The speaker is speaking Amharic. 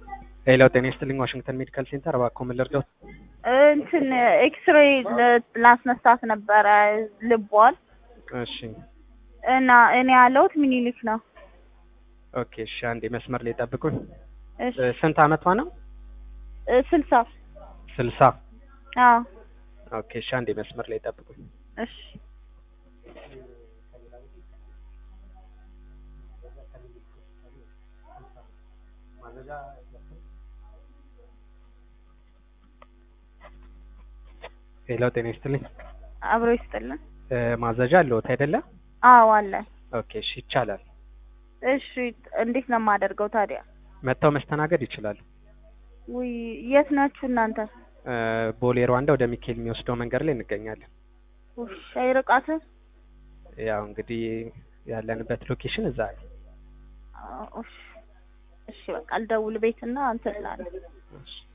ሌላው ጤና ይስጥልኝ ዋሽንግተን ሜዲካል ሴንተር እባክዎ ምን ልርዳዎት? እንትን ኤክስሬይ ላስነሳት ነበረ ልቧን እሺ እና እኔ ያለሁት ሚኒሊክ ነው። ኦኬ እሺ አንዴ መስመር ላይ ጠብቁኝ። እሺ እ፣ ስንት አመቷ ነው? እ፣ ስልሳ ስልሳ አዎ ኦኬ እሺ አንዴ መስመር ላይ ጠብቁኝ። እሺ ሌላው ጤና ይስጥልኝ አብሮ ይስጥልን። እ፣ ማዘዣ አለዎት አይደለ? አዎ አለ። ኦኬ እሺ ይቻላል። እሺ እንዴት ነው የማደርገው ታዲያ? መጥተው መስተናገድ ይችላሉ። ውይ የት ናችሁ እናንተ? እ፣ ቦሌ ሩዋንዳ ወደ ሚካኤል የሚወስደው መንገድ ላይ እንገኛለን። ውሽ አይርቃትም? ያው እንግዲህ ያለንበት ሎኬሽን እዛ ነው። አዎ፣ እሺ እሺ በቃ ልደውል ቤትና እንትን እላለሁ። እሺ